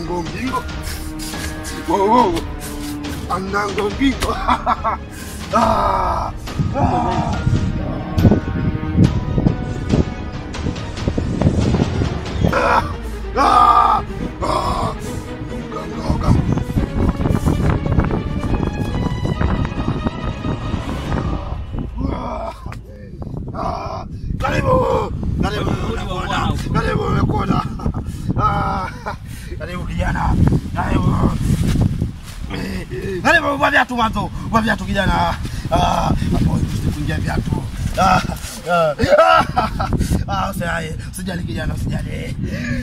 Anango mbingo. Wow, wow. Anango mbingo. Ah. Ah. Ah. Ah. Ah. Uganga, uganga. Ah, Karibu, karibu, nakuona, karibu, nakuona. Ah, Karibu kijana, karibu. Karibu vua viatu mwanzo, vua viatu kijana. Ah, hapo kuingia viatu. Ah, ah, ah, ah, usijali, usijali kijana, usijali.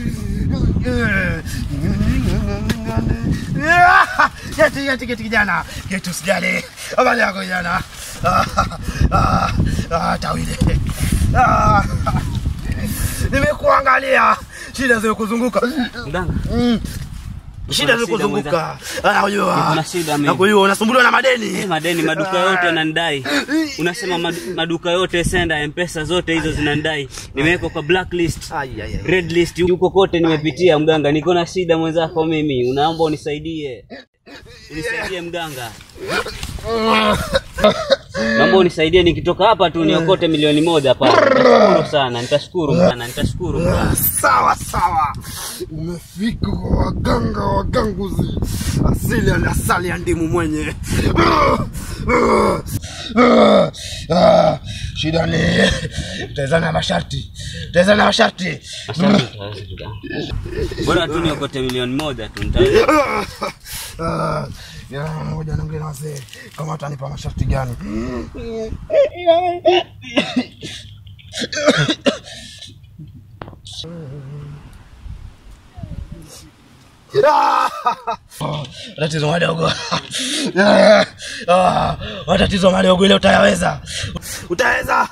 Geti, geti, geti kijana, geti usijali. Habari yako kijana. Ah, ah, ah, tawile. Ah, nimekuangalia shida zimekuzunguka Mganga, Mm. shida shida zimekuzunguka nakujua Niko na shida mimi. nakujua unasumbuliwa na eh, madeni madeni maduka yote yanandai. Unasema madu- maduka yote senda mpesa zote hizo zinandai. Nimewekwa kwa blacklist, Ai, ai, ai. red list, huko kote nimepitia mganga. Niko na shida mwenzako mimi. Unaomba unisaidie. Unisaidie mganga. Naomba unisaidie nikitoka hapa tu niokote milioni moja pale. Nitashukuru sana, nitashukuru sana, nitashukuru mganga. sawa sawa umefika kwa waganga waganguzi asili ya asali ya ndimu mwenye Ah, shida ni tezana masharti tezana masharti Asante, utaweza mganga. Bora tu niokote milioni moja tu nitaweza. Ah, ya, ngoja niongee na wazee kama watanipa masharti gani tatizo madogo Ah, matatizo madogo ile utayaweza utaweza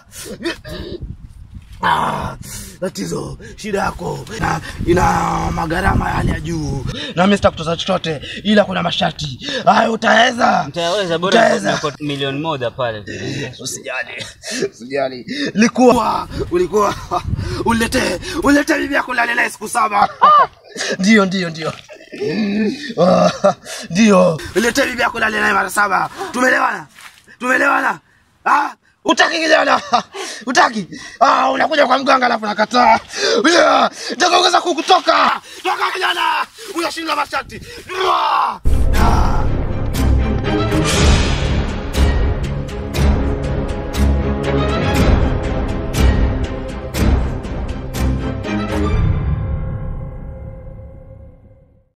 Ah, tatizo shida yako ina, ina magharama ya hali ya juu na mimi sitakutoza chochote ila kuna masharti hayo utaweza Nitaweza bora Utaweza. niokote milioni moja pale. usijali usijali likuwa ulikuwa ulete ulete bibi yako lale naye siku saba ndio ndio ndio Ah, ndio ulete bibi yako lale naye mara saba tumeelewana tumeelewana ah utaki kijana utaki ah unakuja kwa mganga alafu nakataa yeah. nitakuongeza kukutoka toka kijana unashinda masharti Ah. Ah.